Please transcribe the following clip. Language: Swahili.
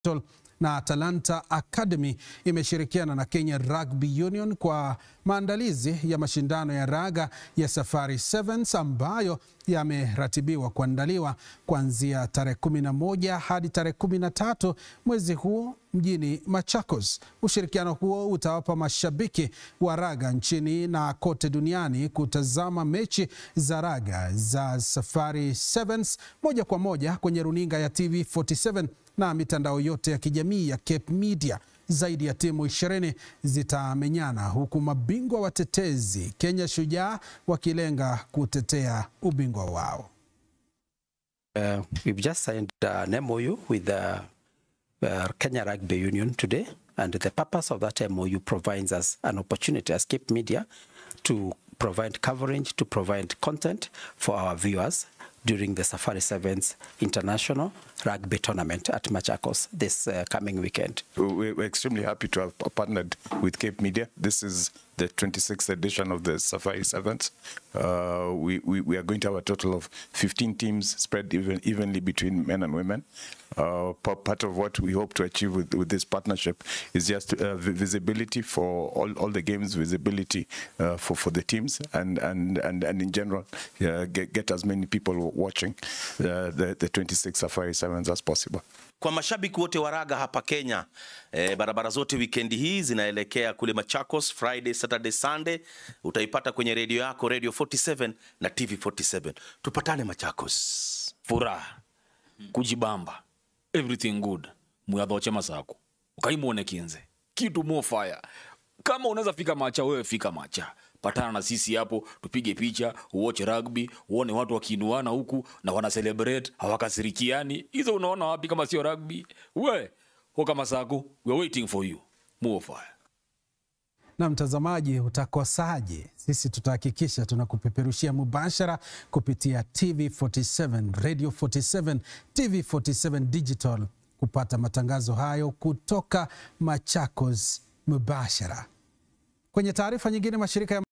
na Talanta Academy imeshirikiana na Kenya Rugby Union kwa maandalizi ya mashindano ya raga ya Safari Sevens ambayo yameratibiwa kuandaliwa kuanzia tarehe 11 hadi tarehe 13 mwezi huu mjini Machakos. Ushirikiano huo utawapa mashabiki wa raga nchini na kote duniani kutazama mechi za raga za Safari Sevens moja kwa moja kwenye runinga ya TV 47 na mitandao yote ya kijamii ya Cape Media. Zaidi ya timu ishirini zitamenyana huku mabingwa watetezi Kenya Shujaa wakilenga kutetea ubingwa wao. Uh, we've just signed an MOU with the uh, Kenya Rugby Union today, and the purpose of that MOU provides us an opportunity as Cape Media to provide coverage, to provide content for our viewers during the Safari Sevens International Rugby Tournament at Machakos this uh, coming weekend. We- We're extremely happy to have partnered with Cape Media. This is the 26th edition of the Safari Sevens. Uh, we, we, we are going to have a total of 15 teams spread even, evenly between men and women. Uh, pa- part of what we hope to achieve with, with this partnership is just uh, vi- visibility for all, all the games, visibility uh, for, for the teams, and, and, and, and in general, uh, get, get as many people watching uh, the, the 26 Safari Sevens as possible. Kwa mashabiki wote wa raga hapa Kenya eh, barabara zote wikendi hii zinaelekea kule Machakos, Friday, Saturday, Sunday utaipata kwenye redio yako Radio 47 na TV 47. Tupatane Machakos. furaha kujibamba everything good muyathoche masako ukaimwone kinze kitu mo fire kama unaweza fika macha wewe fika macha patana na sisi hapo tupige picha uoche rugby uone watu wakiinuana huku na wana celebrate hawakasirikiani hizo unaona wapi kama sio rugby we hoka masako we are waiting for you mo fire Na mtazamaji, utakosaje? Sisi tutahakikisha tunakupeperushia mubashara kupitia TV 47, Radio 47, TV 47 Digital kupata matangazo hayo kutoka Machakos mubashara. Kwenye taarifa nyingine, mashirika ya